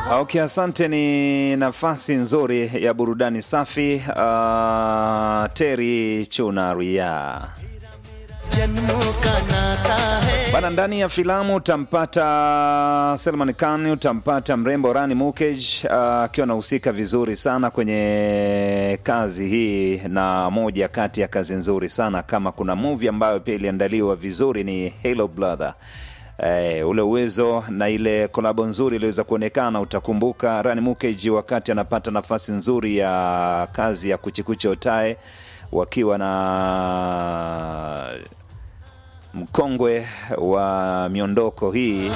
Okay, asante. Ni nafasi nzuri ya burudani safi. Uh, Teri Chunaria जन्मों का नाता है bana. Ndani ya filamu utampata Selman Khan, utampata mrembo Rani Mukej akiwa anahusika vizuri sana kwenye kazi hii, na moja kati ya kazi nzuri sana. Kama kuna movie ambayo pia iliandaliwa vizuri ni Hello Brother. Eh, ule uwezo na ile kolabo nzuri iliweza kuonekana. Utakumbuka Rani Mukeji wakati anapata nafasi nzuri ya kazi ya Kuchikuche Otae wakiwa na mkongwe wa miondoko hii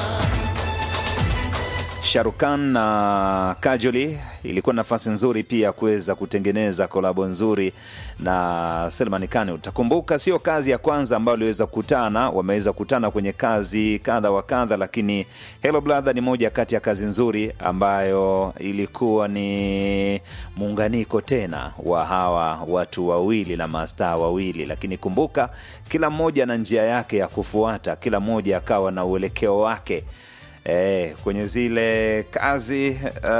Sharukan na Kajoli. Ilikuwa nafasi nzuri pia kuweza kutengeneza kolabo nzuri na Selman Khan. Utakumbuka sio kazi ya kwanza ambayo waliweza kukutana, wameweza kukutana kwenye kazi kadha wa kadha, lakini Hello Brother ni moja kati ya kazi nzuri ambayo ilikuwa ni muunganiko tena wa hawa watu wawili na mastaa wawili, lakini kumbuka, kila mmoja na njia yake ya kufuata, kila mmoja akawa na uelekeo wake. E, kwenye zile kazi uh,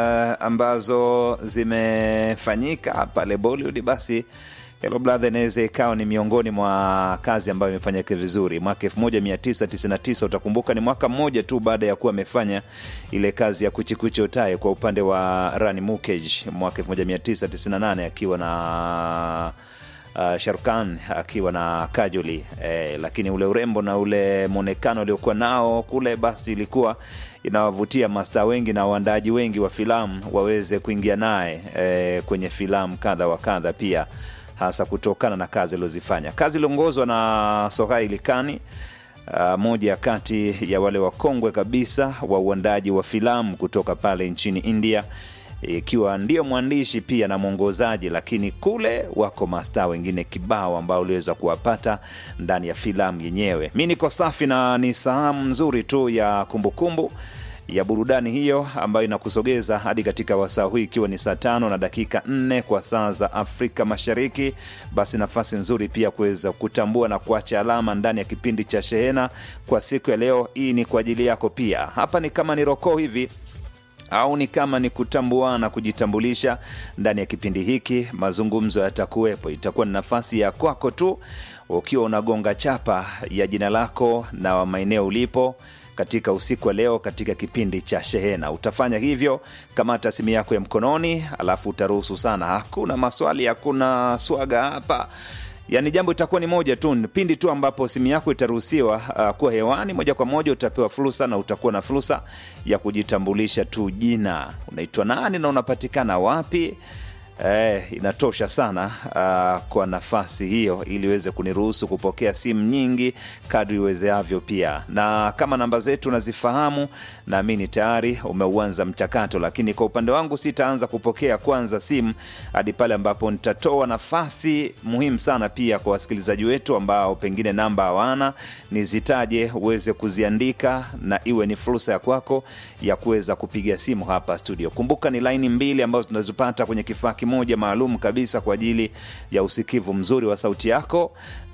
ambazo zimefanyika pale Bollywood, basi Hello Brother inaweza ikawa ni miongoni mwa kazi ambayo imefanyika vizuri. Mwaka 1999 utakumbuka, ni mwaka mmoja tu baada ya kuwa amefanya ile kazi ya Kuchikuchi Otae kwa upande wa Rani Mukej mwaka 1998 akiwa na uh, Sharkan akiwa na Kajoli eh, lakini ule urembo na ule mwonekano uliokuwa nao kule, basi ilikuwa inawavutia masta wengi na waandaaji wengi wa filamu waweze kuingia naye eh, kwenye filamu kadha wa kadha, pia hasa kutokana na kazi alizozifanya. Kazi iliongozwa na Sohaili Kani. Uh, moja kati ya wale wakongwe kabisa wa uandaji wa filamu kutoka pale nchini India ikiwa ndio mwandishi pia na mwongozaji, lakini kule wako mastaa wengine kibao ambao uliweza kuwapata ndani ya filamu yenyewe. Mi niko safi na ni sahemu nzuri tu ya kumbukumbu kumbu ya burudani hiyo ambayo inakusogeza hadi katika wasaa huu ikiwa ni saa tano na dakika nne kwa saa za Afrika Mashariki. Basi nafasi nzuri pia kuweza kutambua na kuacha alama ndani ya kipindi cha Shehena kwa siku ya leo. Hii ni kwa ajili yako pia. Hapa ni kama ni rokoo hivi au ni kama ni kutambuana, kujitambulisha ndani ya kipindi hiki. Mazungumzo yatakuwepo, itakuwa ni nafasi ya kwako tu, ukiwa unagonga chapa ya jina lako na maeneo ulipo katika usiku wa leo katika kipindi cha Shehena. Utafanya hivyo, kamata simu yako ya mkononi, alafu utaruhusu sana. Hakuna maswali, hakuna swaga hapa Yaani jambo itakuwa ni moja tu, pindi tu ambapo simu yako itaruhusiwa uh, kuwa hewani moja kwa moja, utapewa fursa na utakuwa na fursa ya kujitambulisha tu, jina, unaitwa nani na unapatikana wapi. Eh, inatosha sana uh, kwa nafasi hiyo ili iweze kuniruhusu kupokea simu nyingi kadri iwezeavyo. Pia na kama namba zetu unazifahamu, naamini tayari umeuanza mchakato, lakini kwa upande wangu sitaanza kupokea kwanza simu hadi pale ambapo nitatoa nafasi muhimu sana pia kwa wasikilizaji wetu ambao pengine namba hawana, nizitaje uweze kuziandika na iwe ni fursa ya kwako ya kuweza kupiga simu hapa studio. Kumbuka ni laini mbili ambazo tunazipata kwenye kifaa moja maalum kabisa kwa ajili ya usikivu mzuri wa sauti yako,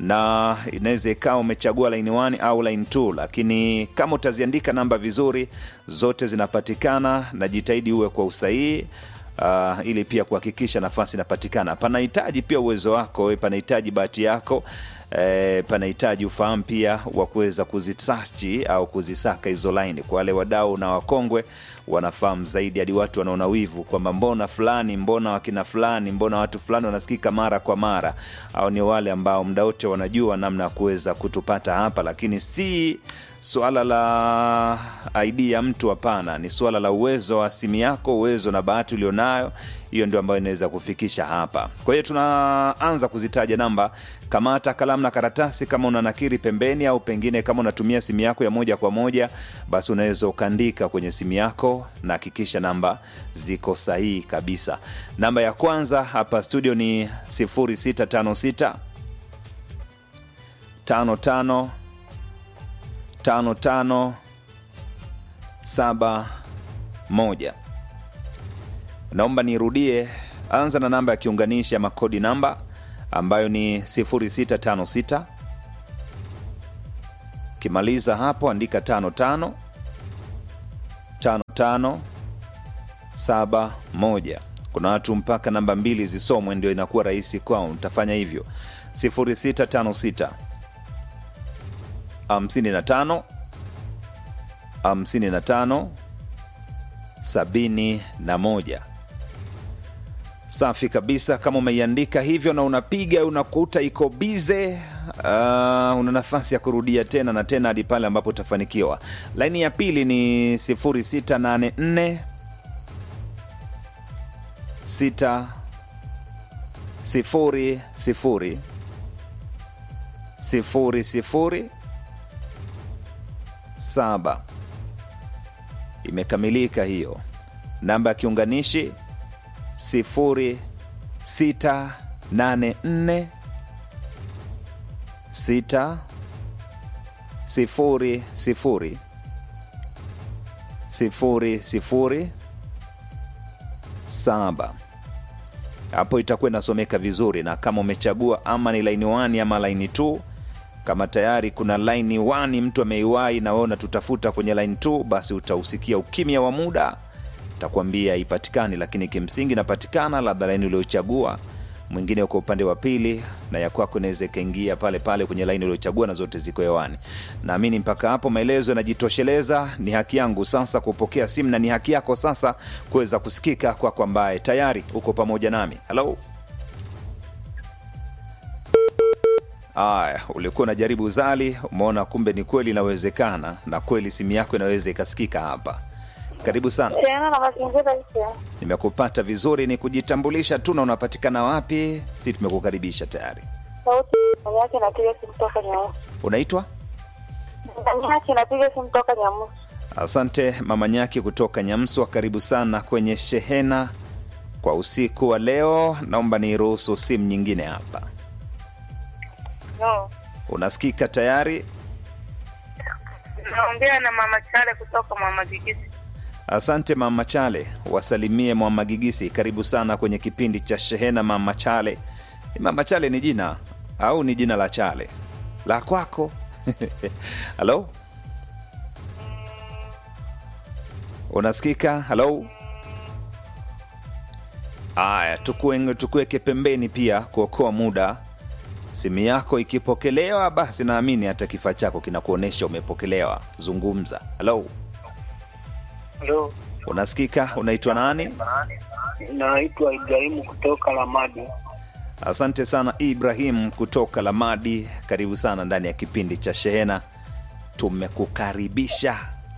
na inaweza ikawa umechagua line 1 au line 2, lakini kama utaziandika namba vizuri, zote zinapatikana na jitahidi uwe kwa usahihi. Uh, ili pia kuhakikisha nafasi inapatikana. Panahitaji pia uwezo wako, panahitaji bahati yako eh, panahitaji ufahamu pia wa kuweza kuzisachi au kuzisaka hizo laini. Kwa wale wadau na wakongwe wanafahamu zaidi, hadi watu wanaona wivu kwamba mbona fulani, mbona wakina fulani, mbona watu fulani wanasikika mara kwa mara, au ni wale ambao muda wote wanajua namna ya kuweza kutupata hapa, lakini si swala la ID ya mtu, hapana. Ni swala la uwezo wa simu yako, uwezo na bahati ulionayo. Hiyo ndio ambayo inaweza kufikisha hapa. Kwa hiyo tunaanza kuzitaja namba. Kamata kalamu na karatasi, kama una nakiri pembeni, au pengine kama unatumia simu yako ya moja kwa moja, basi unaweza ukaandika kwenye simu yako na hakikisha namba ziko sahihi kabisa. Namba ya kwanza hapa studio ni 0656 55 tano tano saba moja. Naomba nirudie, anza na namba ya kiunganishi ama kodi namba ambayo ni 0656. Ukimaliza hapo andika tano tano tano tano saba moja kuna watu mpaka namba mbili zisomwe ndio inakuwa rahisi kwao utafanya hivyo 0656 55 55 sabini na moja safi kabisa kama umeiandika hivyo na unapiga unakuta iko bize uh, una nafasi ya kurudia tena na tena hadi pale ambapo utafanikiwa laini ya pili ni 0684 6 sifuri sifuri sifuri sifuri saba imekamilika hiyo namba ya kiunganishi sifuri sita nane nne sita sifuri sifuri sifuri sifuri saba hapo itakuwa inasomeka vizuri na kama umechagua ama ni laini 1 ama laini 2 kama tayari kuna laini 1 mtu ameiwahi na wewe unatutafuta kwenye laini 2 basi utausikia ukimya wa muda takwambia haipatikani lakini kimsingi inapatikana labda laini uliochagua mwingine uko upande wa pili na ya kwako inaweza ikaingia pale pale kwenye laini uliochagua na zote ziko hewani naamini mpaka hapo maelezo yanajitosheleza ni haki yangu sasa kupokea simu na ni haki yako sasa kuweza kusikika kwako ambaye tayari uko pamoja nami halo aya ulikuwa unajaribu zali umeona kumbe ni kweli inawezekana na kweli simu yako inaweza ikasikika hapa karibu sana tena na mazingira hiyo. nimekupata vizuri ni kujitambulisha tu na unapatikana wapi si tumekukaribisha tayari Sauti ndani yake inapiga simu toka Nyamusi. unaitwa Ndani yake inapiga simu toka Nyamusi. asante mama nyaki kutoka nyamswa karibu sana kwenye shehena kwa usiku wa leo naomba niruhusu simu nyingine hapa No. unasikika tayari Naongea na mama Chale kutoka Mama Gigisi. asante mama chale wasalimie mwamagigisi karibu sana kwenye kipindi cha shehena mama chale mama chale ni jina au ni jina la chale la kwako halo unasikika halo aya tukue- tukuweke pembeni pia kuokoa muda simu yako ikipokelewa basi naamini hata kifaa chako kinakuonyesha umepokelewa zungumza halo Halo, unasikika unaitwa nani naitwa Ibrahimu kutoka Lamadi. asante sana ibrahim kutoka lamadi karibu sana ndani ya kipindi cha shehena tumekukaribisha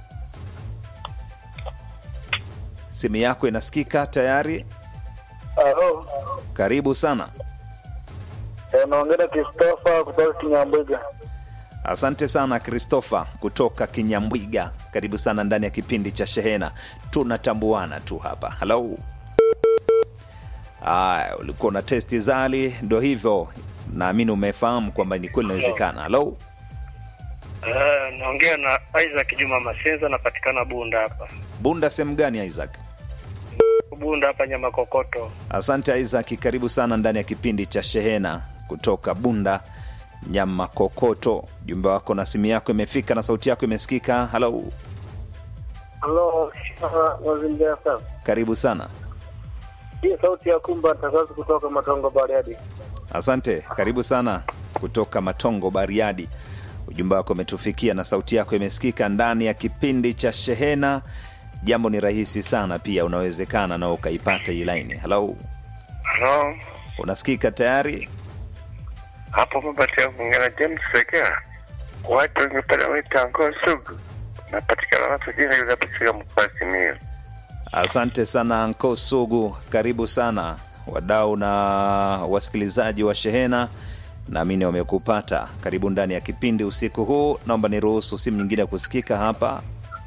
simu yako inasikika tayari Halo, karibu sana eh, naongea na Christopher kutoka Kinyambwiga. asante sana christopher kutoka kinyambwiga karibu sana ndani ya kipindi cha shehena tunatambuana tu hapa halo aya ulikuwa na testi zali ndo hivyo naamini umefahamu kwamba ni kweli inawezekana halo Eh, naongea na Isaac Juma Masenza, napatikana Bunda hapa. bunda sehemu gani isaac Bunda hapa nyama kokoto. asante isaac karibu sana ndani ya kipindi cha shehena kutoka bunda nyama kokoto jumbe wako na simu yako imefika na sauti yako imesikika halo Halo, mazingira sana. karibu sana Hii sauti ya kumba takazi kutoka Matongo Bariadi. asante karibu sana kutoka matongo bariadi ujumbe wako umetufikia na sauti yako imesikika ndani ya kipindi cha shehena jambo ni rahisi sana pia unawezekana na ukaipata hii laini halo Halo, unasikika tayari hapo mapatia kuongea na James Sekera. Watu wenye pale waita Ngoo Sugu. Napatikana watu jina ile katika mkoa wa Simiyu. asante sana anko sugu karibu sana wadau na wasikilizaji wa shehena naamini wamekupata karibu ndani ya kipindi usiku huu naomba niruhusu simu nyingine ya kusikika hapa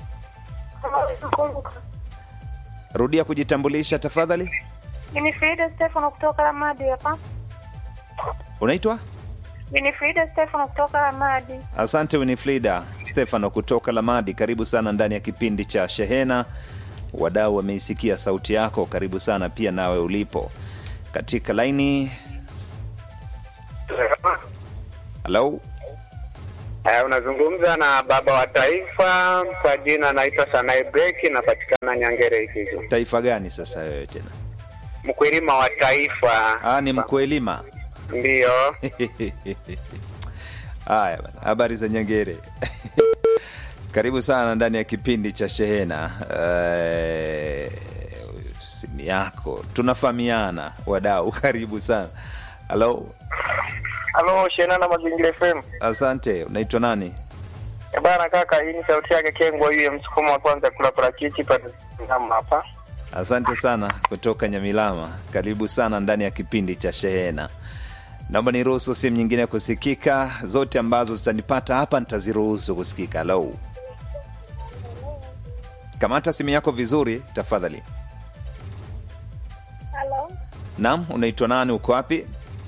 rudia kujitambulisha tafadhali Winifrida Stefano kutoka Lamadi hapa. unaitwa Winifrida Stefano kutoka Lamadi. asante winifrida stefano kutoka lamadi karibu sana ndani ya kipindi cha shehena wadau wameisikia sauti yako karibu sana pia nawe ulipo katika laini halo Uh, unazungumza na baba wa taifa kwa jina naitwa Sanai Breki, napatikana Nyangere Ikizo. taifa gani sasa wewe tena Mkulima wa taifa ah, ni mkwelima ndiyo. haya bana habari za nyangere karibu sana ndani ya kipindi cha shehena Eh, simu yako tunafahamiana wadau karibu sana halo Halo, Shena na Mazingira FM. asante unaitwa nani Eh, Bana kaka, hii ni sauti yake Kengwa, yule msukumo wa kwanza kula parachichi pale Tazama hapa. asante sana kutoka nyamilama karibu sana ndani ya kipindi cha shehena naomba niruhusu simu nyingine kusikika zote ambazo zitanipata hapa nitaziruhusu kusikika halo kamata simu yako vizuri tafadhali Halo, nam unaitwa nani uko wapi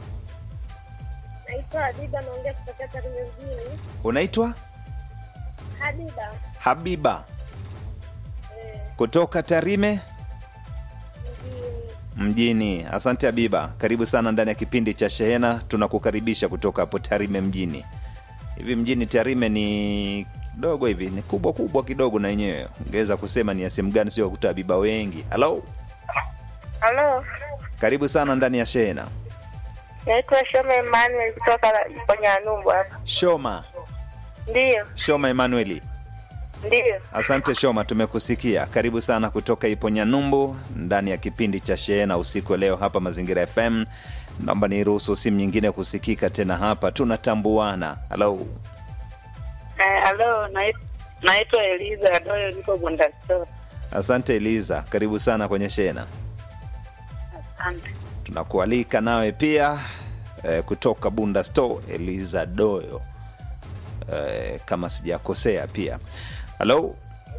naitwa Habiba, naongea kutoka Tarime mjini. unaitwa Habiba habiba eh, kutoka tarime mjini. mjini asante habiba karibu sana ndani ya kipindi cha shehena tunakukaribisha kutoka hapo tarime mjini hivi mjini tarime ni kidogo hivi ni kubwa kubwa kidogo na yenyewe ungeweza kusema ni ya sehemu gani sio kuta habiba wengi halo Halo, karibu sana ndani ya shehena naitwa Shome Emmanuel kutoka Ponyanumbu hapa. shoma Ndiyo, shoma emanueli ndiyo. asante shoma tumekusikia karibu sana kutoka iponyanyumbu ndani ya kipindi cha shehena usiku wa leo hapa mazingira fm naomba niruhusu simu nyingine kusikika tena hapa tunatambuana halo Eh, Halo, nait- naitwa Eliza Adoyo, niko Bundasto. asante eliza karibu sana kwenye shehena Asante. tunakualika nawe pia eh, kutoka bunda store eliza doyo eh, kama sijakosea pia halo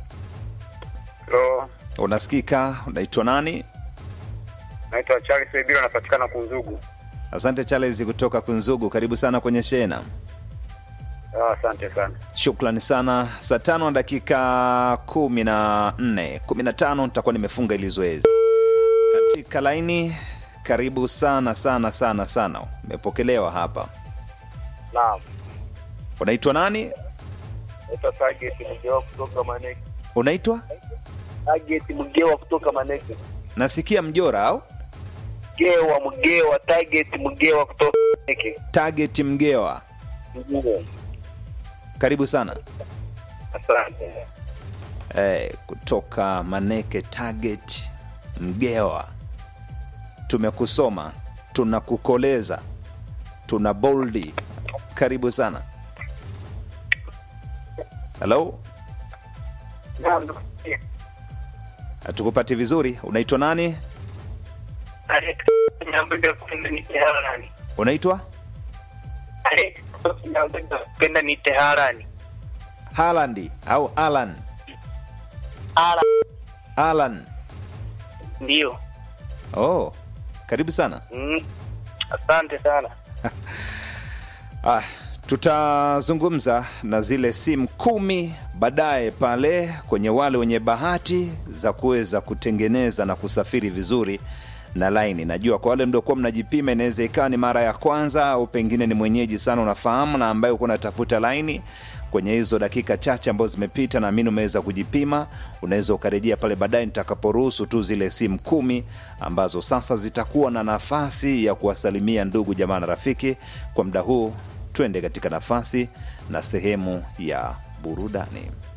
Halo, unasikika unaitwa nani naitwa Charles Ebiro, napatikana Kunzugu. asante charles kutoka kunzugu karibu sana kwenye shehena Ah, Asante sana. shukrani sana saa tano na dakika kumi na nne kumi na tano nitakuwa nimefunga ili zoezi katika laini karibu sana sana sana sana umepokelewa hapa Naam, unaitwa nani naitwa Target Mgewa kutoka Maneke. unaitwa Target Mgewa kutoka Maneke. nasikia mjora au Mgewa Mgewa, Target Mgewa kutoka Maneke. target mgewa Ndiyo. karibu sana Asante. eh, kutoka maneke target mgewa tumekusoma tunakukoleza tuna boldi karibu sana halo Naam. hatukupati vizuri unaitwa nani unaitwa penda ni teharani halandi au alan ala alan ndio oh karibu sana mm. asante sana Ah, tutazungumza na zile simu kumi baadaye pale kwenye wale wenye bahati za kuweza kutengeneza na kusafiri vizuri na laini najua kwa wale mliokuwa mnajipima inaweza ikawa ni mara ya kwanza au pengine ni mwenyeji sana unafahamu na ambaye uko unatafuta laini kwenye hizo dakika chache ambazo zimepita naamini umeweza kujipima unaweza ukarejea pale baadaye nitakaporuhusu tu zile simu kumi ambazo sasa zitakuwa na nafasi ya kuwasalimia ndugu jamaa na rafiki kwa muda huu twende katika nafasi na sehemu ya burudani